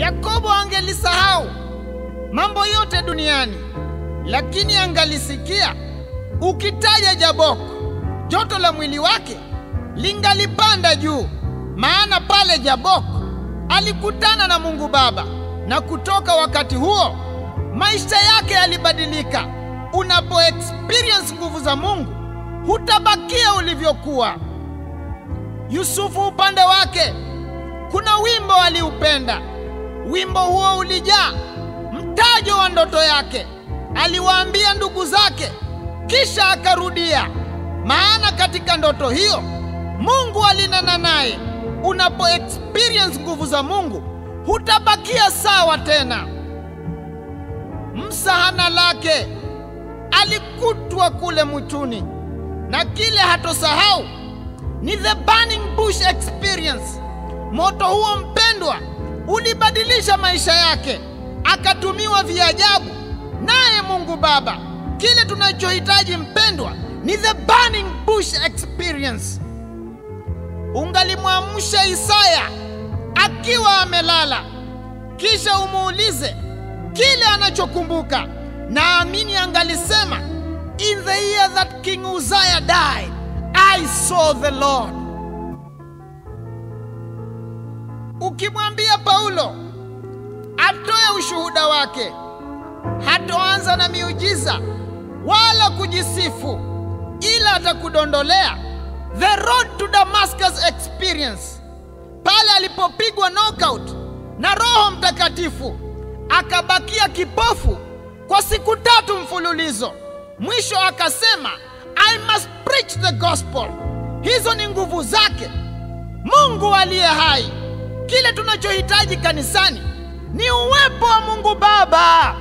Yakobo angelisahau mambo yote duniani, lakini angalisikia ukitaja Jaboko, joto la mwili wake lingalipanda juu, maana pale Jaboko alikutana na Mungu Baba, na kutoka wakati huo maisha yake yalibadilika. Unapo experience nguvu za Mungu, hutabakia ulivyokuwa. Yusufu upande wake, kuna wimbo aliupenda. Wimbo huo ulijaa mtajo wa ndoto yake. Aliwaambia ndugu zake, kisha akarudia, maana katika ndoto hiyo Mungu alinena naye. Unapo experience nguvu za Mungu, hutabakia sawa tena. Msahana lake alikutwa kule mwituni, na kile hatosahau ni the burning bush experience. Moto huo mpendwa, ulibadilisha maisha yake, akatumiwa viajabu naye Mungu Baba. Kile tunachohitaji mpendwa, ni the burning bush experience. Ungalimwamsha Isaya akiwa amelala, kisha umuulize kile anachokumbuka, naamini angalisema in the year that King Uzziah died I saw the Lord. Ukimwambia Paulo atoe ushuhuda wake, hatoanza na miujiza wala kujisifu, ila atakudondolea the road to Damascus experience, pale alipopigwa knockout na Roho Mtakatifu akabakia kipofu kwa siku tatu mfululizo. Mwisho akasema I must preach the gospel. Hizo ni nguvu zake Mungu aliye hai. Kile tunachohitaji kanisani ni uwepo wa Mungu Baba.